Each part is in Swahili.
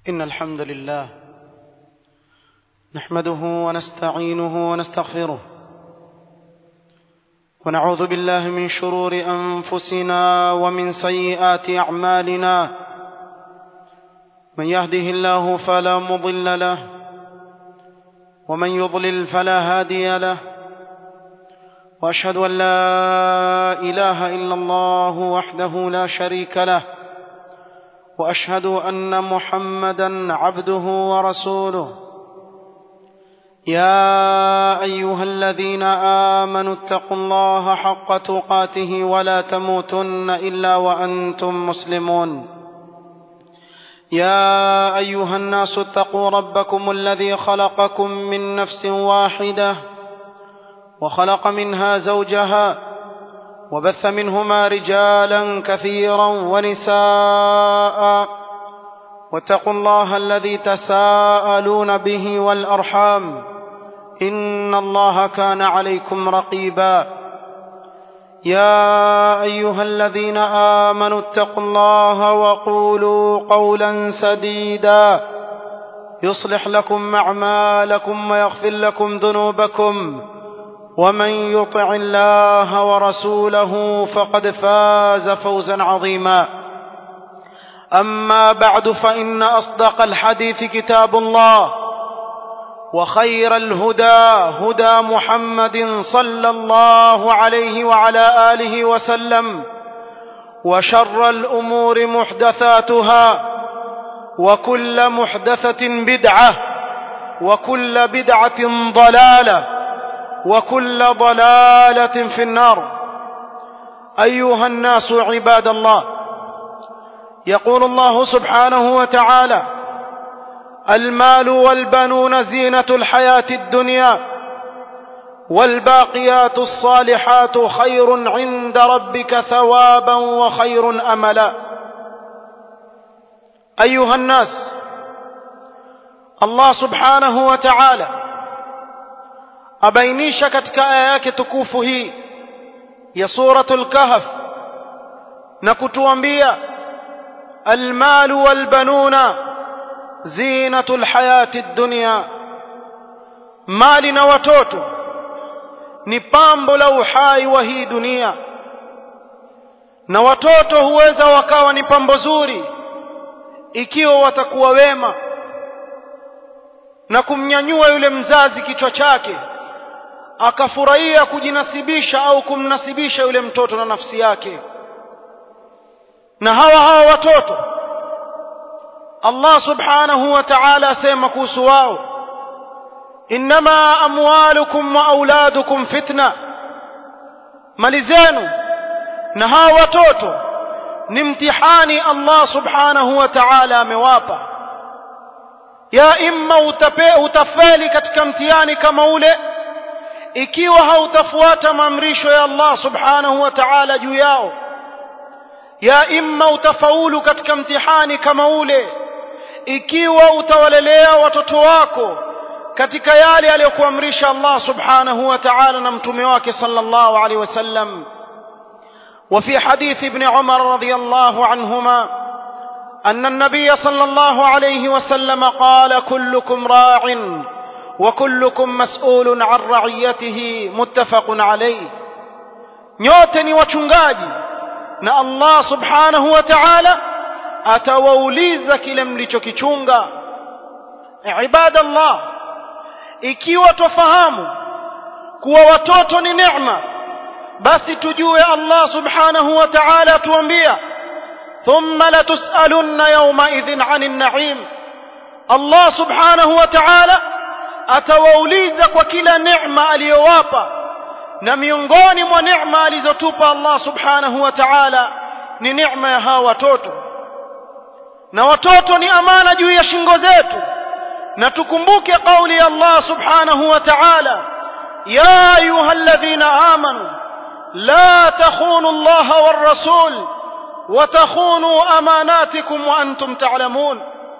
إن الحمد لله نحمده ونستعينه ونستغفره ونعوذ بالله من شرور أنفسنا ومن سيئات أعمالنا من يهده الله فلا مضل له ومن يضلل فلا هادي له واشهد ان لا اله الا الله وحده لا شريك له واشهد ان محمدا عبده ورسوله يا ايها الذين امنوا اتقوا الله حق تقاته ولا تموتن الا وانتم مسلمون يا ايها الناس اتقوا ربكم الذي خلقكم من نفس واحده وخلق منها زوجها وبث منهما رجالا كثيرا ونساء واتقوا الله الذي تساءلون به والارحام ان الله كان عليكم رقيبا يا ايها الذين امنوا اتقوا الله وقولوا قولا سديدا يصلح لكم اعمالكم ويغفر لكم ذنوبكم ومن يطع الله ورسوله فقد فاز فوزا عظيما اما بعد فان اصدق الحديث كتاب الله وخير الهدى هدى محمد صلى الله عليه وعلى اله وسلم وشر الامور محدثاتها وكل محدثه بدعه وكل بدعه ضلاله وكل ضلاله في النار ايها الناس عباد الله يقول الله سبحانه وتعالى المال والبنون زينه الحياه الدنيا والباقيات الصالحات خير عند ربك ثوابا وخير املا ايها الناس الله سبحانه وتعالى abainisha katika aya yake tukufu hii ya suratul kahf na kutuambia almalu walbanuna zinatul hayati dunya mali na watoto ni pambo la uhai wa hii dunia na watoto huweza wakawa ni pambo zuri ikiwa watakuwa wema na kumnyanyua yule mzazi kichwa chake akafurahia kujinasibisha au kumnasibisha yule mtoto na nafsi yake na hawa hawa watoto Allah subhanahu wa ta'ala asema kuhusu wao inma amwalukum wa auladukum fitna mali zenu na hawa watoto ni mtihani Allah subhanahu wa ta'ala amewapa ya imma utape, utafeli katika mtihani kama ule ikiwa hautafuata maamrisho ya Allah subhanahu wa ta'ala juu yao ya imma utafaulu katika mtihani kama ule ikiwa utawalelea watoto wako katika yale aliyokuamrisha Allah subhanahu wa ta'ala na mtume wake sallallahu alaihi wasallam وفي حديث ابن عمر رضي الله عنهما أن النبي صلى الله عليه وسلم قال كلكم راع وكلكم مسؤول عن رعيته متفق عليه nyote ni wachungaji na Allah subhanahu wa ta'ala atawauliza kile mlichokichunga ibadallah ikiwa tofahamu kuwa watoto ni neema basi tujue Allah subhanahu wa ta'ala atuambia thumma latus'alunna yawma idhin 'anil na'im Allah subhanahu wa ta'ala atawauliza kwa kila neema aliyowapa na miongoni mwa neema alizotupa Allah subhanahu wa ta'ala ni neema ya hawa watoto na watoto ni amana juu ya shingo zetu na tukumbuke kauli ya Allah subhanahu wa ta'ala ya ayyuhalladhina amanu la takhunu Allah war rasul wa takhunu amanatikum wa antum ta'lamun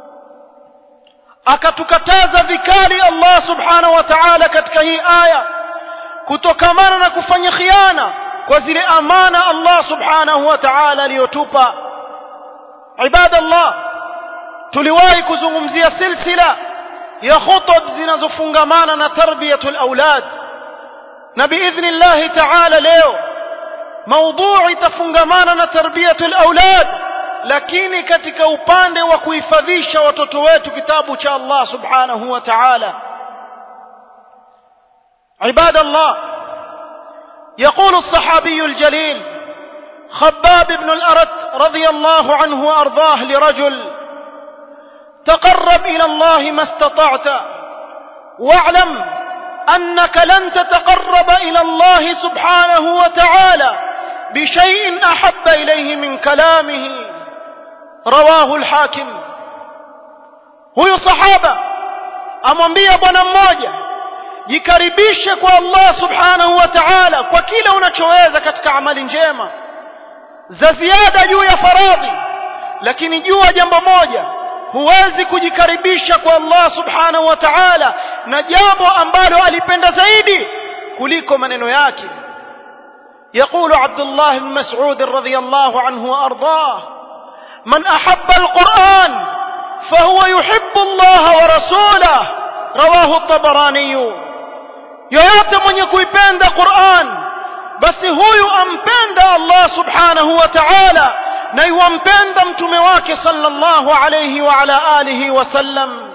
akatukataza vikali Allah subhanahu wa ta'ala katika hii aya kutokamana na kufanya khiana kwa zile amana Allah subhanahu wa ta'ala aliyotupa ibadallah tuliwahi kuzungumzia silsila ya khutub zinazofungamana na tarbiyatul aulad na biidhnillahi taala leo maudhui itafungamana na tarbiyatul aulad lakini katika upande wa kuhifadhisha watoto wetu kitabu cha Allah subhanahu wa ta'ala عباد الله يقول الصحابي الجليل خباب بن الأرت رضي الله عنه وأرضاه لرجل تقرب إلى الله ما استطعت واعلم أنك لن تتقرب إلى الله سبحانه وتعالى بشيء أحب إليه من كلامه رواه الحاكم huyu sahaba amwambia bwana mmoja jikaribishe kwa Allah subhanahu wa ta'ala kwa kile unachoweza katika amali njema za ziada juu ya faradhi lakini jua jambo moja huwezi kujikaribisha kwa Allah subhanahu wa ta'ala na jambo ambalo alipenda zaidi kuliko maneno yake يقول عبد الله بن مسعود رضي الله عنه وارضاه من احب القران فهو يحب الله ورسوله رواه الطبراني yoyote mwenye kuipenda Qur'an basi huyu ampenda Allah subhanahu wa ta'ala na yuampenda mtume wake sallallahu alayhi wa ala alihi wa sallam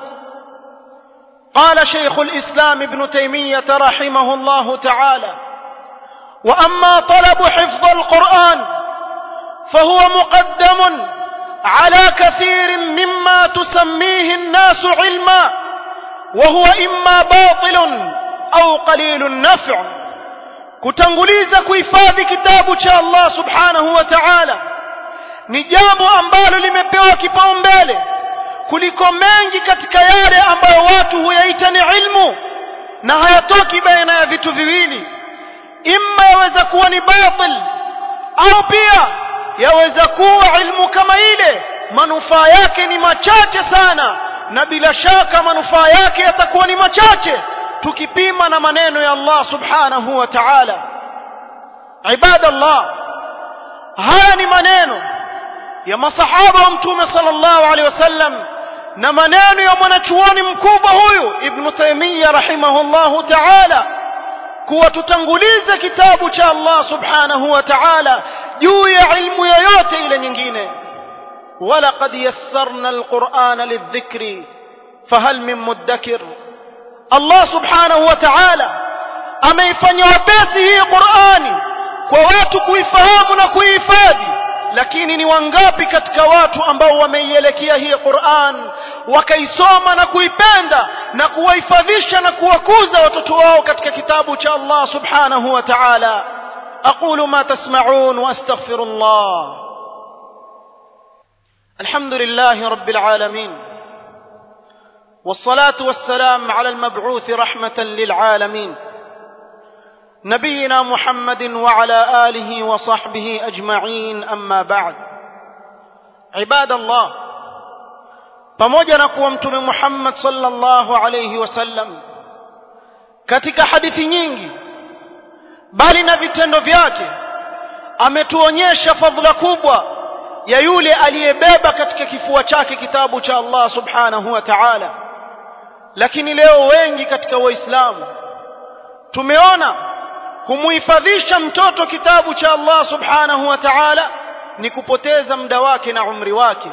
قال شيخ الإسلام ابن تيمية رحمه الله تعالى وأما طلب حفظ القرآن فهو مقدم على كثير مما تسميه الناس علما وهو إما باطل أو قليل النفع kutanguliza kuhifadhi kitabu cha Allah subhanahu wa ta'ala ni jambo ambalo limepewa kipaumbele kuliko mengi katika yale ambayo watu huyaita ni ilmu na hayatoki baina ya vitu viwili imma yaweza kuwa ni batil au pia yaweza kuwa ilmu kama ile manufaa yake ni machache sana na bila shaka manufaa yake yatakuwa ni machache tukipima na maneno ya Allah subhanahu wa ta'ala ibadallah haya ni maneno ya masahaba wa mtume sallallahu alaihi wasallam na maneno ya mwanachuoni mkubwa huyu ibn Taymiyyah rahimahullahu ta'ala kuwa tutangulize kitabu cha Allah subhanahu wa ta'ala juu ya ilmu yoyote ile nyingine ولقد يسرنا القرآن للذكر فهل من مدكر الله سبحانه وتعالى ameifanya wepesi hii Qur'ani kwa watu kuifahamu na kuihifadhi lakini ni wangapi katika watu ambao wameielekea hii Qur'an wakaisoma na kuipenda na kuwahifadhisha na kuwakuza watoto wao katika kitabu cha Allah subhanahu wa ta'ala aqulu ma tasma'un wa astaghfirullah alhamdulillahi rabbil alamin والصلاة والسلام على المبعوث رحمة للعالمين نبينا محمد وعلى آله وصحبه أجمعين أما بعد عباد الله pamoja na kuwa mtume Muhammad sallallahu alayhi wasallam katika hadithi nyingi bali na vitendo vyake ametuonyesha fadhila kubwa ya yule aliyebeba katika kifua chake kitabu cha Allah subhanahu wa ta'ala lakini leo wengi katika waislamu tumeona kumuhifadhisha mtoto kitabu cha Allah subhanahu wa ta'ala ni kupoteza muda wake na umri wake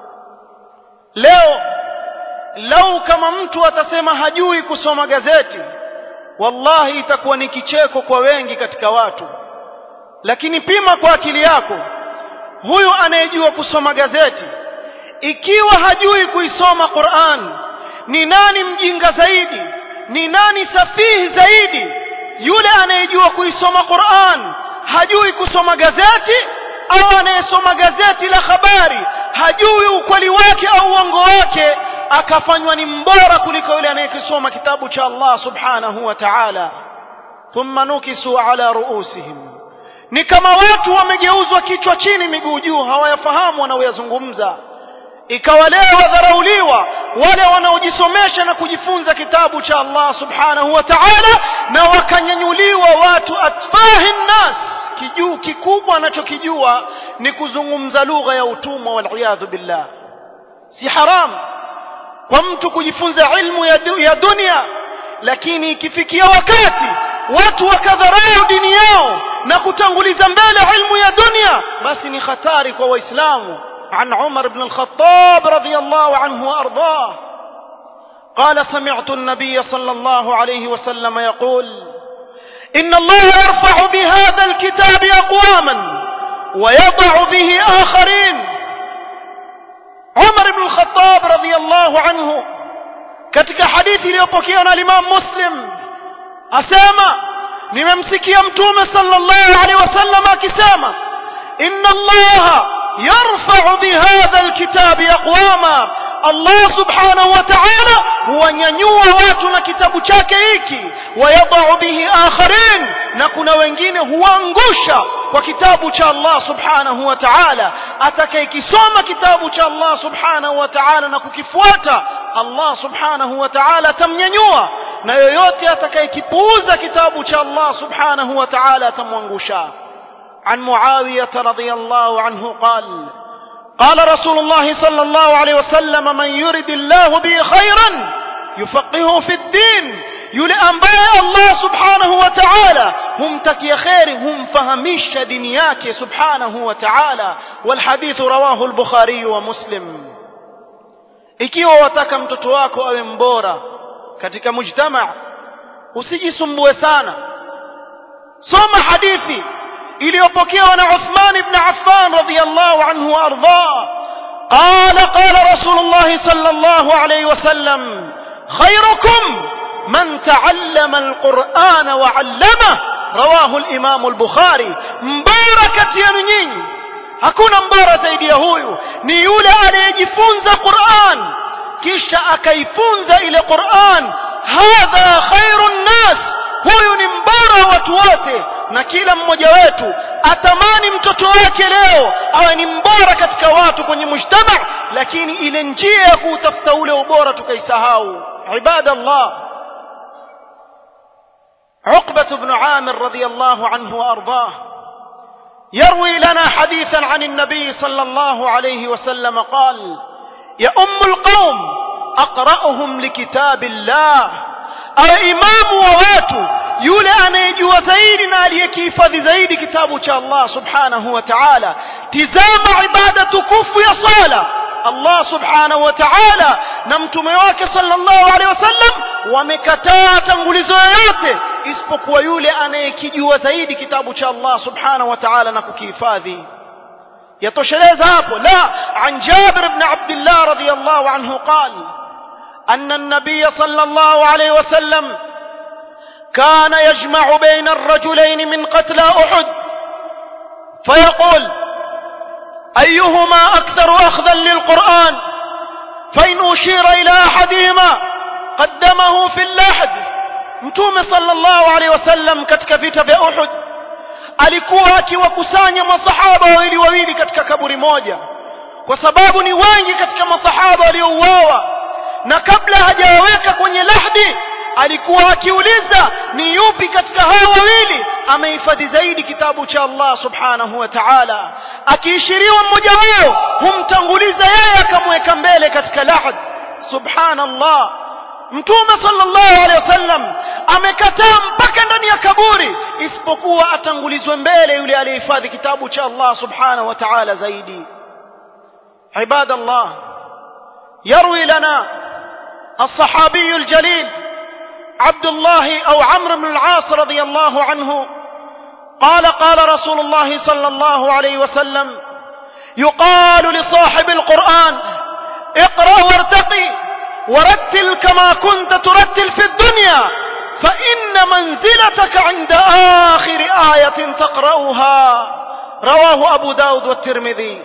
leo lau kama mtu atasema hajui kusoma gazeti wallahi itakuwa ni kicheko kwa wengi katika watu lakini pima kwa akili yako huyu anayejua kusoma gazeti ikiwa hajui kuisoma Qur'an ni nani mjinga zaidi ni nani safihi zaidi yule anayejua kuisoma Qur'an hajui kusoma gazeti au anayesoma gazeti la habari hajui ukweli wake au uongo wake akafanywa ni mbora kuliko yule anayekisoma kitabu cha Allah subhanahu wa ta'ala thumma nukisu ala ruusihim ni kama watu wamegeuzwa kichwa chini miguu juu hawayafahamu wanaoyazungumza ikawa leo wadharauliwa wale wanaojisomesha na kujifunza kitabu cha Allah subhanahu wa ta'ala na wakanyanyuliwa watu atfahi nnas kijuu kikubwa anachokijua ni kuzungumza lugha ya utumwa wal billah si haram kwa mtu kujifunza ilmu ya, du, ya dunia lakini ikifikia wakati watu wakadharau dini yao na kutanguliza mbele ilmu ya dunia basi ni hatari kwa waislamu عن عمر بن الخطاب رضي الله عنه وارضاه قال سمعت النبي صلى الله عليه وسلم يقول ان الله يرفع بهذا الكتاب اقواما ويضع به اخرين عمر بن الخطاب رضي الله عنه katika hadithi iliyopokewa na Imam Muslim asema nimemsikia mtume sallallahu alaihi wasallam akisema inna allaha yarfa'u bihadha alkitabi aqwama Allah subhanahu wa ta'ala huwanyanyua watu na kitabu chake hiki wayadau bihi akharin na kuna wengine huangusha kwa kitabu cha Allah subhanahu wa ta'ala atakayekisoma kitabu cha Allah subhanahu wa ta'ala na kukifuata Allah subhanahu wa ta'ala atamnyanyua na yoyote atakayekipuuza kitabu cha Allah subhanahu wa ta'ala atamwangusha عن معاوية رضي الله عنه قال قال رسول الله صلى الله عليه وسلم من يرد الله به خيرا يفقهه في الدين يولي أنباء الله سبحانه وتعالى هم تكي خير هم فهمش دنياك سبحانه وتعالى والحديث رواه البخاري ومسلم ikiwa wataka mtoto wako awe mbora katika mujtama usijisumbue sana soma hadithi iliyopokewa na Uthman ibn Affan radhiyallahu anhu warda قال قال رسول الله صلى الله عليه وسلم خيركم من تعلم القرآن وعلمه رواه الإمام البخاري مباركة يا nyinyi hakuna mbora zaidi ya huyu ni yule anayejifunza Qur'an kisha akaifunza ile Qur'an hadha khairun nas huyu ni mbora wa watu wote na kila mmoja wetu atamani mtoto wake leo awe ni mbora katika watu kwenye mujtama lakini ile njia ya kuutafuta ule ubora tukaisahau ibadallah عقبة بن عامر رضي الله عنه وأرضاه يروي لنا حديثا عن النبي صلى الله عليه وسلم قال يا أم القوم أقرأهم لكتاب الله awe imamu wa watu yule anayejua zaidi na aliyekihifadhi zaidi kitabu cha Allah subhanahu wa ta'ala tizama ibada tukufu ya sala Allah subhanahu wa ta'ala na mtume wake sallallahu alaihi wasallam wamekataa tangulizo yoyote isipokuwa yule anayekijua zaidi kitabu cha Allah subhanahu wa ta'ala na kukihifadhi yatosheleza hapo la an Jabir ibn Abdullah radiyallahu anhu qala أن النبي صلى الله عليه وسلم كان يجمع بين الرجلين من قتلى أحد فيقول أيهما أكثر أخذا للقرآن فإن أشير إلى أحدهما قدمه في اللحد mtume sallallahu alaihi wasallam katika vita vya Uhud alikuwa akiwakusanya masahaba wawili wawili katika kaburi moja kwa sababu ni wengi katika masahaba waliouawa na kabla hajawaweka kwenye lahdi alikuwa akiuliza ni yupi katika hao wawili amehifadhi zaidi kitabu cha Allah subhanahu wa ta'ala akiishiriwa mmoja wao humtanguliza yeye akamweka mbele katika lahd subhanallah mtume sallallahu alaihi wasallam amekataa mpaka ndani ya kaburi isipokuwa atangulizwe mbele yule aliyehifadhi kitabu cha Allah subhanahu wa ta'ala zaidi ibadallah yarwi lana الصحابي الجليل عبد الله او عمرو بن العاص رضي الله عنه قال قال رسول الله صلى الله عليه وسلم يقال لصاحب القران اقرا وارتقي ورتل كما كنت ترتل في الدنيا فان منزلتك عند اخر ايه تقراها رواه ابو داود والترمذي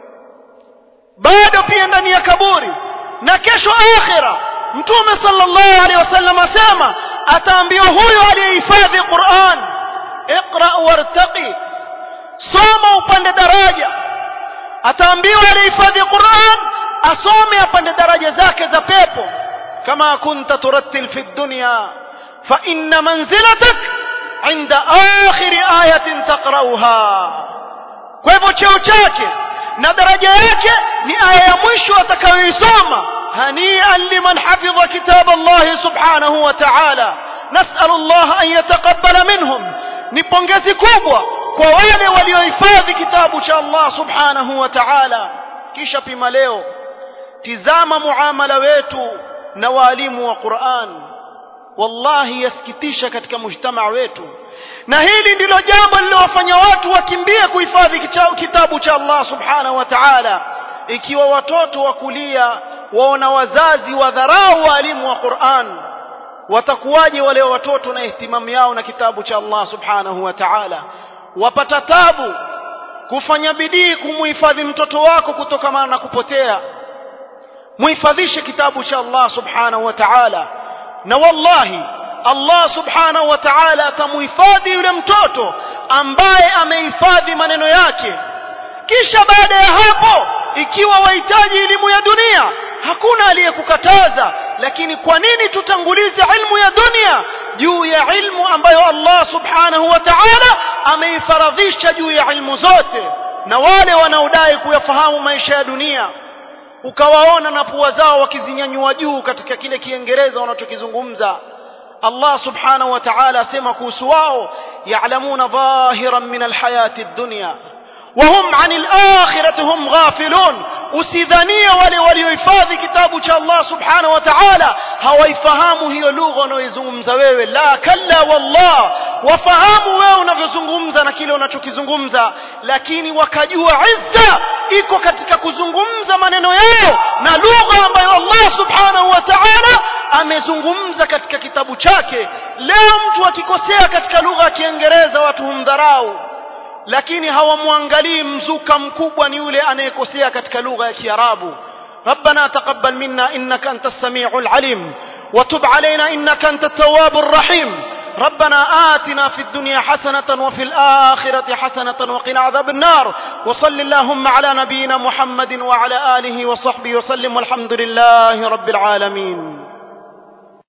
bado pia ndani ya kaburi na kesho akhira mtume sallallahu alaihi wasallam asema ataambiwa huyo aliyehifadhi Qur'an iqra wartaqi soma upande daraja ataambiwa aliyehifadhi Qur'an asome apande daraja zake za pepo kama kunta turattil fi dunya fa inna manzilatak inda akhir ayatin taqrauha kwa hivyo cheo chake na daraja yake ni aya ya mwisho atakayoisoma hanian liman hafidha kitab Allah subhanahu wa ta'ala nas'al Allah an yataqabbala minhum ni pongezi kubwa kwa wale waliohifadhi kitabu cha Allah subhanahu wa ta'ala kisha pima leo tizama muamala wetu na walimu wa Qur'an wallahi yasikitisha katika mujtamaa wetu na hili ndilo jambo lililowafanya watu wakimbie kuhifadhi kitabu cha Allah subhanahu wa ta'ala ikiwa watoto wa kulia waona wazazi wadharau walimu wa Qur'an watakuwaje wale watoto na ihtimamu yao na kitabu cha Allah subhanahu wa ta'ala wapata tabu kufanya bidii kumuhifadhi mtoto wako kutokana na kupotea muhifadhishe kitabu cha Allah subhanahu wa ta'ala na wallahi Allah subhanahu wa ta'ala atamuhifadhi yule mtoto ambaye amehifadhi maneno yake kisha baada ya hapo ikiwa wahitaji elimu ya dunia hakuna aliyekukataza lakini kwa nini tutangulize ilmu ya dunia juu ya ilmu ambayo Allah subhanahu wa ta'ala ameifaradhisha juu ya ilmu zote na wale wanaodai kuyafahamu maisha ya dunia ukawaona na pua zao wakizinyanyua juu katika kile kiingereza wanachokizungumza Allah subhanahu wa ta'ala asema kuhusu wao ya'lamuna dhahiran min alhayati ad-dunya وهم عن الآخرة هم غافلون usidhania wale waliohifadhi kitabu cha Allah subhanahu wa ta'ala hawaifahamu hiyo lugha unayoizungumza wewe la kalla wallah wafahamu wewe unavyozungumza na kile unachokizungumza lakini wakajua izza iko katika kuzungumza maneno yao na lugha ambayo Allah subhanahu wa ta'ala amezungumza katika kitabu chake leo mtu akikosea katika lugha ya Kiingereza watu humdharau lakini hawamwangalii mzuka mkubwa ni yule anayekosea katika lugha ya Kiarabu ربنا تقبل منا إنك أنت السميع العليم وتب علينا إنك أنت التواب الرحيم ربنا آتنا في الدنيا حسنة وفي الآخرة حسنة وقنا عذاب النار وصل اللهم على نبينا محمد وعلى آله وصحبه وسلم والحمد لله رب العالمين